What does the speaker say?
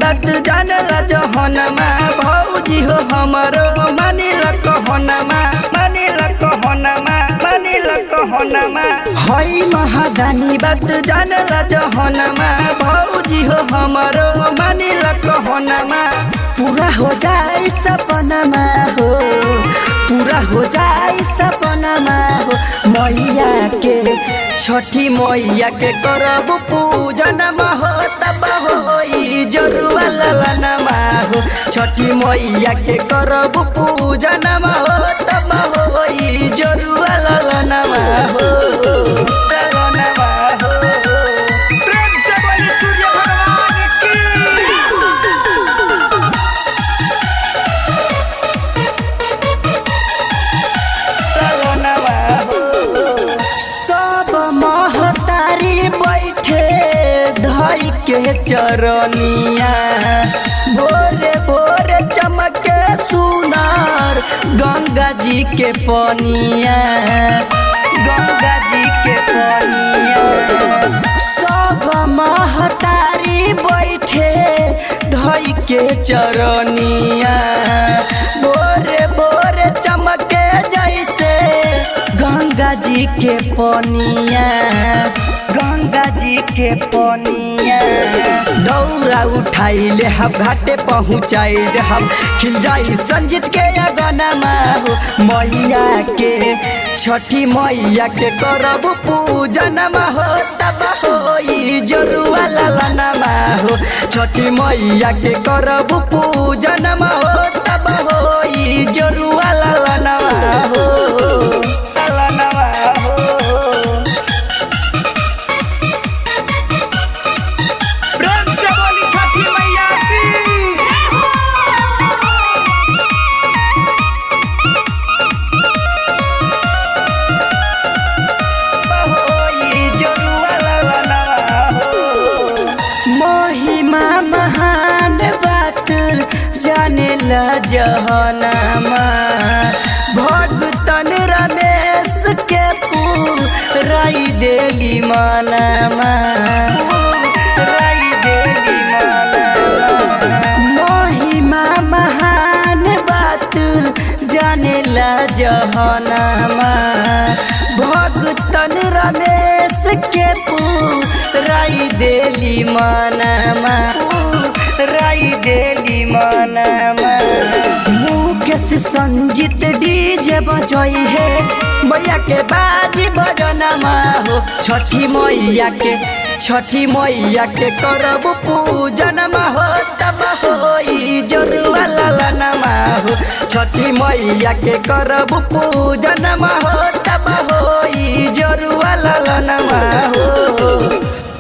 बात जानला जहनमा भौजी हो हमरो मानिल कहनमा मानिल कहनमा मानिल कहनमा हई महादानी बात जानला जहनमा भौजी हो हमरो मानिल कहनमा पूरा हो जाए सपनमा हो पूरा हो जाए सपनमा हो मैया के छठी मैया के करब पूजन हो तब होई जरुआ ललनमा हो छठी मैया के करब पूजन हो तब होई जरुआ ललनमा हो ललनमा हो प्रेम से बोली सूर्य भगवान की सब महतारी बैठे धई के चरनिया भोरे भोरे चमके सुनार गंगा जी के पनिया गंगा जी के पनिया सब महतारी बैठे धई के चरनिया भोरे भोरे चमके जैसे गंगा जी के पनिया गंगा जी के पनिया दौरा उठाइले हम घाटे पहुँचाइले हम खिल जाई संजीत के अगनमा हो मैया के छठी मैया के करब पूजनमा हो तब होई जरुआ ललनमा हो छठी मैया के करब पूजनमा हो तब होई जरुआ ललनमा हो ललनमा हो प्रेम से बोली छठी मैया की महिमा महान बात जाने ला जहनामा भगतन रमेश के राई देली मानामा राई देली मानामा महिमा महान बात जाने ला जहनामा भगतन रमेश के राई देली मानामा राई देली मानामा मुकेश संजीत डीजे बजई है मैया के बाजी बजनमा हो छठी मैया के छठी मैया के करब पूजनमा हो तब होई जरुआ ललनमा हो छठी मैया के करब पूजनमा हो तब होई जरुआ ललनमा हो